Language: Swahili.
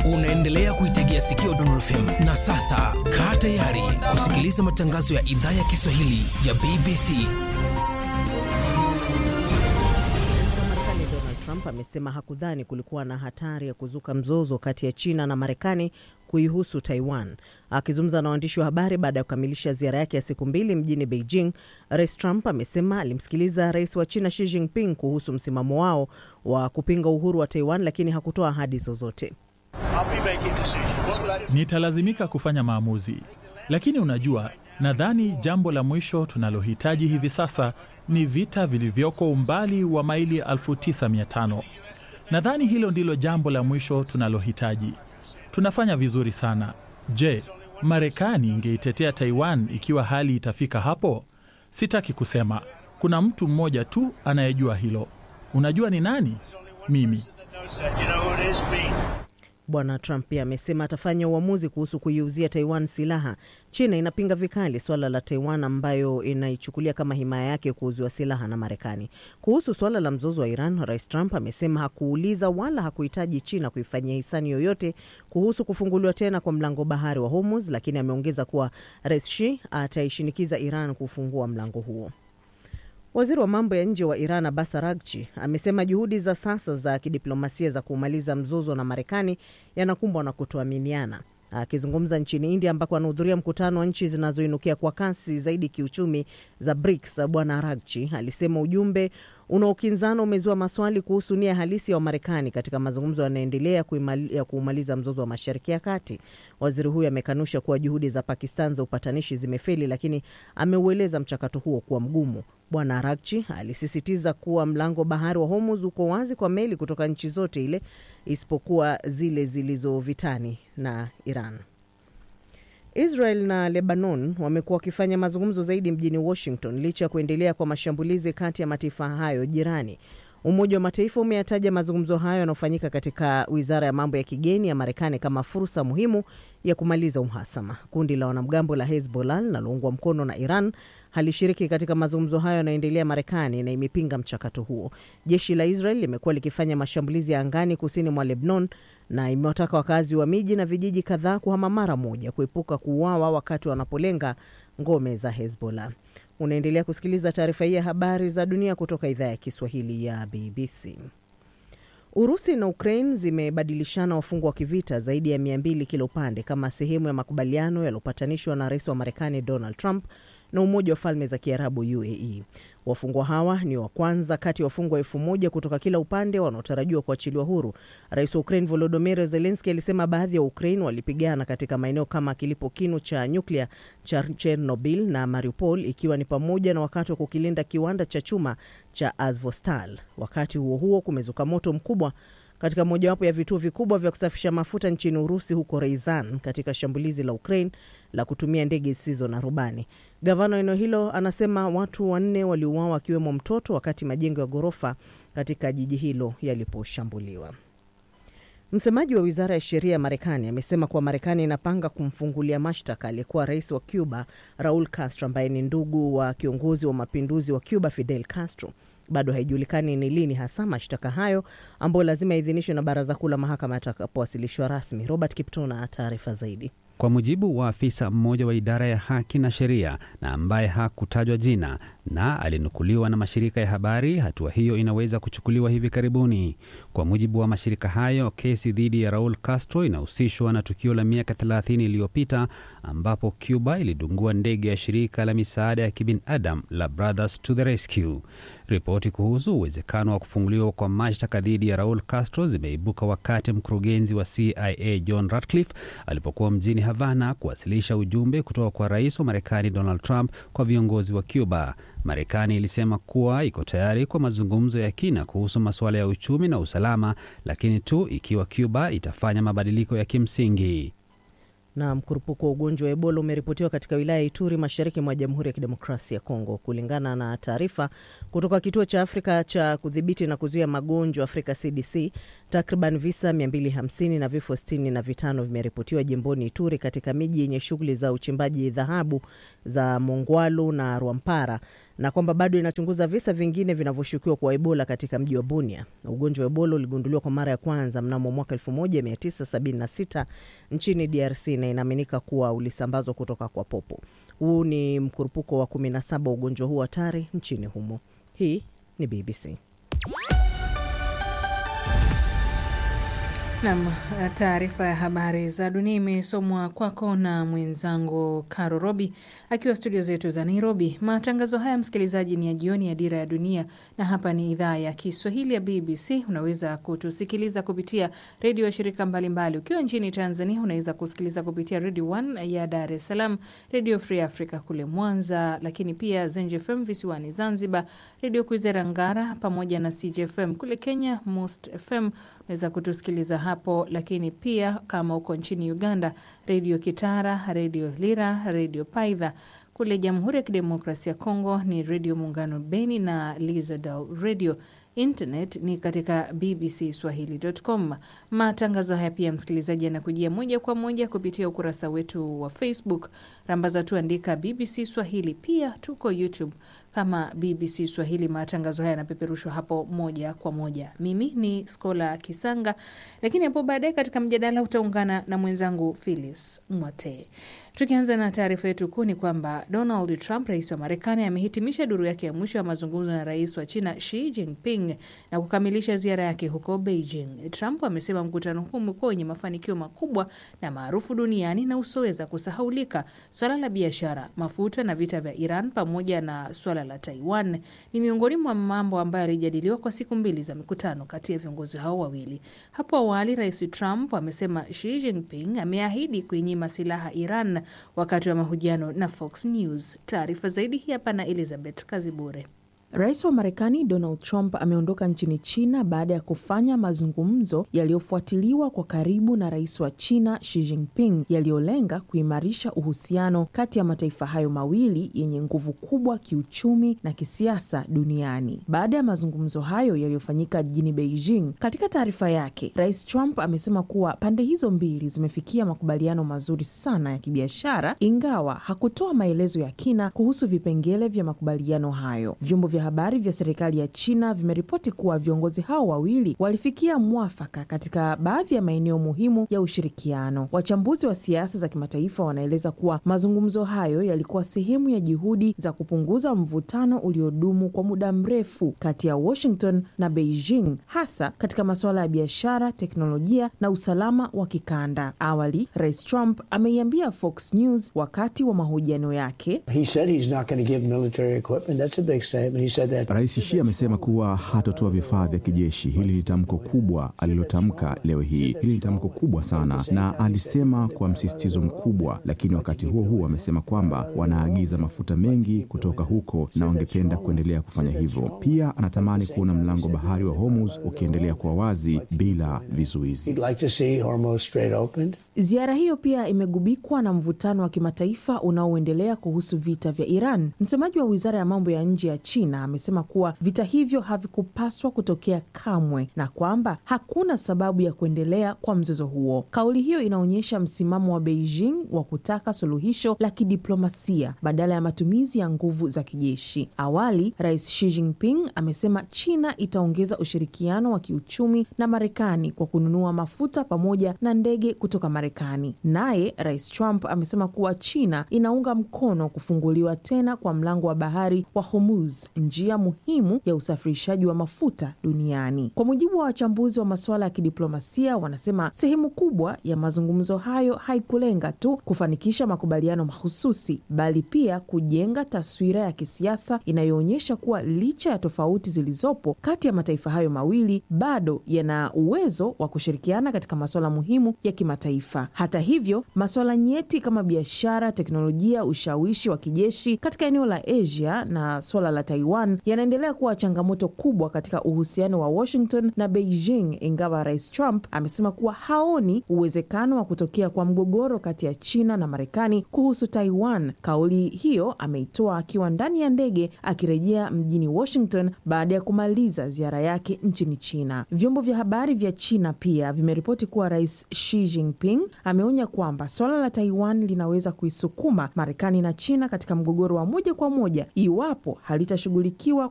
Unaendelea kuitegea sikio Dondor FM na sasa kaa tayari kusikiliza matangazo ya idhaa ya Kiswahili ya BBC. Marekani Donald Trump amesema hakudhani kulikuwa na hatari ya kuzuka mzozo kati ya China na Marekani kuihusu Taiwan. Akizungumza na waandishi wa habari baada ya kukamilisha ziara yake ya siku mbili mjini Beijing, Rais Trump amesema alimsikiliza rais wa China Xi Jinping kuhusu msimamo wao wa kupinga uhuru wa Taiwan, lakini hakutoa ahadi zozote. Nitalazimika kufanya maamuzi, lakini unajua, nadhani jambo la mwisho tunalohitaji hivi sasa ni vita vilivyoko umbali wa maili 9500. Nadhani hilo ndilo jambo la mwisho tunalohitaji. Tunafanya vizuri sana. Je, Marekani ingeitetea Taiwan ikiwa hali itafika hapo? Sitaki kusema. Kuna mtu mmoja tu anayejua hilo. Unajua ni nani? Mimi. Bwana Trump pia amesema atafanya uamuzi kuhusu kuiuzia Taiwan silaha. China inapinga vikali suala la Taiwan ambayo inaichukulia kama himaya yake kuuziwa silaha na Marekani. Kuhusu suala la mzozo wa Iran, Rais Trump amesema hakuuliza wala hakuhitaji China kuifanyia hisani yoyote kuhusu kufunguliwa tena kwa mlango bahari wa Hormuz, lakini ameongeza kuwa Rais Xi ataishinikiza Iran kufungua mlango huo. Waziri wa mambo ya nje wa Iran Abbas Araghchi amesema juhudi za sasa za kidiplomasia za kumaliza mzozo na Marekani yanakumbwa na kutoaminiana. Akizungumza nchini India ambako anahudhuria mkutano wa nchi zinazoinukia kwa kasi zaidi kiuchumi za BRICS, Bwana Araghchi alisema ujumbe unaokinzana umezua maswali kuhusu nia halisi ya Wamarekani katika mazungumzo yanayoendelea ya kuumaliza mzozo wa Mashariki ya Kati. Waziri huyo amekanusha kuwa juhudi za Pakistan za upatanishi zimefeli, lakini ameueleza mchakato huo kuwa mgumu. Bwana Arakchi alisisitiza kuwa mlango bahari wa Hormuz uko wazi kwa meli kutoka nchi zote ile isipokuwa zile zilizo vitani na Iran. Israel na Lebanon wamekuwa wakifanya mazungumzo zaidi mjini Washington licha ya kuendelea kwa mashambulizi kati ya mataifa hayo jirani. Umoja wa Mataifa umeyataja mazungumzo hayo yanayofanyika katika wizara ya mambo ya kigeni ya Marekani kama fursa muhimu ya kumaliza uhasama. Kundi la wanamgambo la Hezbollah linaloungwa mkono na Iran halishiriki katika mazungumzo hayo yanayoendelea Marekani na imepinga mchakato huo. Jeshi la Israel limekuwa likifanya mashambulizi ya angani kusini mwa Lebanon na imewataka wakazi wa miji na vijiji kadhaa kuhama mara moja kuepuka kuuawa wakati wanapolenga ngome za Hezbollah. Unaendelea kusikiliza taarifa hii ya habari za dunia kutoka idhaa ya Kiswahili ya BBC. Urusi na Ukraine zimebadilishana wafungwa wa kivita zaidi ya mia mbili kila upande kama sehemu ya makubaliano yaliyopatanishwa na rais wa Marekani Donald Trump na Umoja wa Falme za Kiarabu UAE. Wafungwa hawa ni wa kwanza kati ya wafungwa elfu moja kutoka kila upande wanaotarajiwa kuachiliwa huru. Rais wa Ukraine Volodymyr Zelensky alisema baadhi ya Ukraine walipigana katika maeneo kama kilipo kinu cha nyuklia cha Chernobyl na Mariupol, ikiwa ni pamoja na wakati wa kukilinda kiwanda cha chuma cha Azovstal. Wakati huo huo, kumezuka moto mkubwa katika mojawapo ya vituo vikubwa vya kusafisha mafuta nchini Urusi, huko Reizan, katika shambulizi la Ukraine la kutumia ndege zisizo na rubani. Gavana wa eneo hilo anasema watu wanne waliuawa akiwemo mtoto wakati majengo ya ghorofa katika jiji hilo yaliposhambuliwa. Msemaji wa wizara ya sheria ya Marekani amesema kuwa Marekani inapanga kumfungulia mashtaka aliyekuwa rais wa Cuba Raul Castro, ambaye ni ndugu wa kiongozi wa mapinduzi wa Cuba Fidel Castro. Bado haijulikani ni lini hasa mashtaka hayo ambayo lazima yaidhinishwe na baraza kuu la mahakama yatakapowasilishwa rasmi. Robert Kipto na taarifa zaidi. Kwa mujibu wa afisa mmoja wa idara ya haki na sheria na ambaye hakutajwa jina na alinukuliwa na mashirika ya habari, hatua hiyo inaweza kuchukuliwa hivi karibuni. Kwa mujibu wa mashirika hayo, kesi dhidi ya Raul Castro inahusishwa na tukio la miaka 30 iliyopita ambapo Cuba ilidungua ndege ya shirika la misaada ya kibinadamu la Brothers to the Rescue. Ripoti kuhusu uwezekano wa kufunguliwa kwa mashtaka dhidi ya Raul Castro zimeibuka wakati mkurugenzi wa CIA John Ratcliffe alipokuwa mjini Havana kuwasilisha ujumbe kutoka kwa rais wa Marekani Donald Trump kwa viongozi wa Cuba. Marekani ilisema kuwa iko tayari kwa mazungumzo ya kina kuhusu masuala ya uchumi na usalama, lakini tu ikiwa Cuba itafanya mabadiliko ya kimsingi. Na mkurupuko wa ugonjwa wa Ebola umeripotiwa katika wilaya ya Ituri, mashariki mwa Jamhuri ya Kidemokrasia ya Kongo. Kulingana na taarifa kutoka kituo cha Afrika cha kudhibiti na kuzuia magonjwa Afrika CDC, takriban visa 250 na vifo 65 vimeripotiwa jimboni Ituri, katika miji yenye shughuli za uchimbaji dhahabu za Mongwalu na Rwampara na kwamba bado inachunguza visa vingine vinavyoshukiwa kwa Ebola katika mji wa Bunia. Ugonjwa wa Ebola uligunduliwa kwa mara ya kwanza mnamo mwaka 1976 nchini DRC na inaaminika kuwa ulisambazwa kutoka kwa popo. Huu ni mkurupuko wa 17 wa ugonjwa huu hatari nchini humo. Hii ni BBC. Nam, taarifa ya habari za dunia imesomwa kwako na mwenzangu Caro Robi akiwa studio zetu za Nairobi. Matangazo haya msikilizaji, ni ya jioni ya Dira ya Dunia, na hapa ni idhaa ya Kiswahili ya BBC. Unaweza kutusikiliza kupitia redio ya shirika mbalimbali. Ukiwa nchini Tanzania, unaweza kusikiliza kupitia Redio 1 ya Dar es Salaam, Redio Free Africa kule Mwanza, lakini pia Zenj FM visiwani Zanzibar, Redio Kwizera Ngara pamoja na CJFM kule Kenya, Most FM unaweza kutusikiliza hapo, lakini pia kama uko nchini Uganda, redio Kitara, redio Lira, redio Paidha. Kule Jamhuri ya Kidemokrasia ya Kongo ni redio Muungano Beni na Lizadal radio. Internet ni katika bbcswahili.com. Matangazo haya pia, msikilizaji, yanakujia moja kwa moja kupitia ukurasa wetu wa Facebook. Rambaza tu andika BBC Swahili. Pia tuko YouTube kama BBC Swahili. Matangazo haya yanapeperushwa hapo moja kwa moja. Mimi ni Skola Kisanga, lakini hapo baadaye katika mjadala utaungana na mwenzangu Phyllis Mwate. Tukianza na taarifa yetu kuu ni kwamba Donald Trump, rais wa Marekani, amehitimisha duru yake ya mwisho ya mazungumzo na rais wa China Xi Jinping na kukamilisha ziara yake huko Beijing. Trump amesema mkutano huu umekuwa wenye mafanikio makubwa na maarufu duniani na usoweza kusahaulika. Swala la biashara, mafuta na vita vya Iran pamoja na swala la Taiwan ni miongoni mwa mambo ambayo yalijadiliwa kwa siku mbili za mikutano kati ya viongozi hao wawili. Hapo awali, rais Trump amesema Xi Jinping ameahidi kuinyima silaha Iran wakati wa mahojiano na Fox News. Taarifa zaidi hii hapa na Elizabeth Kazibure. Rais wa Marekani Donald Trump ameondoka nchini China baada ya kufanya mazungumzo yaliyofuatiliwa kwa karibu na rais wa China Xi Jinping yaliyolenga kuimarisha uhusiano kati ya mataifa hayo mawili yenye nguvu kubwa kiuchumi na kisiasa duniani. Baada ya mazungumzo hayo yaliyofanyika jijini Beijing, katika taarifa yake, Rais Trump amesema kuwa pande hizo mbili zimefikia makubaliano mazuri sana ya kibiashara, ingawa hakutoa maelezo ya kina kuhusu vipengele vya makubaliano hayo. Vyombo vya habari vya serikali ya China vimeripoti kuwa viongozi hao wawili walifikia mwafaka katika baadhi ya maeneo muhimu ya ushirikiano. Wachambuzi wa siasa za kimataifa wanaeleza kuwa mazungumzo hayo yalikuwa sehemu ya juhudi za kupunguza mvutano uliodumu kwa muda mrefu kati ya Washington na Beijing, hasa katika masuala ya biashara, teknolojia na usalama wa kikanda. Awali, Rais Trump ameiambia Fox News wakati wa mahojiano yake Rais Xi amesema kuwa hatotoa vifaa vya kijeshi. Hili ni tamko kubwa alilotamka leo hii. Hili ni tamko kubwa sana, na alisema kwa msisitizo mkubwa, lakini wakati huo huo amesema kwamba wanaagiza mafuta mengi kutoka huko na wangependa kuendelea kufanya hivyo. Pia anatamani kuona mlango bahari wa Hormuz ukiendelea kuwa wazi bila vizuizi. Ziara hiyo pia imegubikwa na mvutano wa kimataifa unaoendelea kuhusu vita vya Iran. Msemaji wa wizara ya mambo ya nje ya China amesema kuwa vita hivyo havikupaswa kutokea kamwe na kwamba hakuna sababu ya kuendelea kwa mzozo huo. Kauli hiyo inaonyesha msimamo wa Beijing wa kutaka suluhisho la kidiplomasia badala ya matumizi ya nguvu za kijeshi. Awali, Rais Xi Jinping amesema China itaongeza ushirikiano wa kiuchumi na Marekani kwa kununua mafuta pamoja na ndege kutoka Marekani. Naye Rais Trump amesema kuwa China inaunga mkono kufunguliwa tena kwa mlango wa bahari wa Hormuz, njia muhimu ya usafirishaji wa mafuta duniani. Kwa mujibu wa wachambuzi wa masuala ya kidiplomasia, wanasema sehemu kubwa ya mazungumzo hayo haikulenga tu kufanikisha makubaliano mahususi, bali pia kujenga taswira ya kisiasa inayoonyesha kuwa licha ya tofauti zilizopo kati ya mataifa hayo mawili, bado yana uwezo wa kushirikiana katika masuala muhimu ya kimataifa. Hata hivyo, masuala nyeti kama biashara, teknolojia, ushawishi wa kijeshi katika eneo la Asia na suala la Taiwan Taiwan yanaendelea kuwa changamoto kubwa katika uhusiano wa Washington na Beijing, ingawa Rais Trump amesema kuwa haoni uwezekano wa kutokea kwa mgogoro kati ya China na Marekani kuhusu Taiwan. Kauli hiyo ameitoa akiwa ndani ya ndege akirejea mjini Washington baada ya kumaliza ziara yake nchini China. Vyombo vya habari vya China pia vimeripoti kuwa Rais Xi Jinping ameonya kwamba suala la Taiwan linaweza kuisukuma Marekani na China katika mgogoro wa moja kwa moja iwapo halitashughulikiwa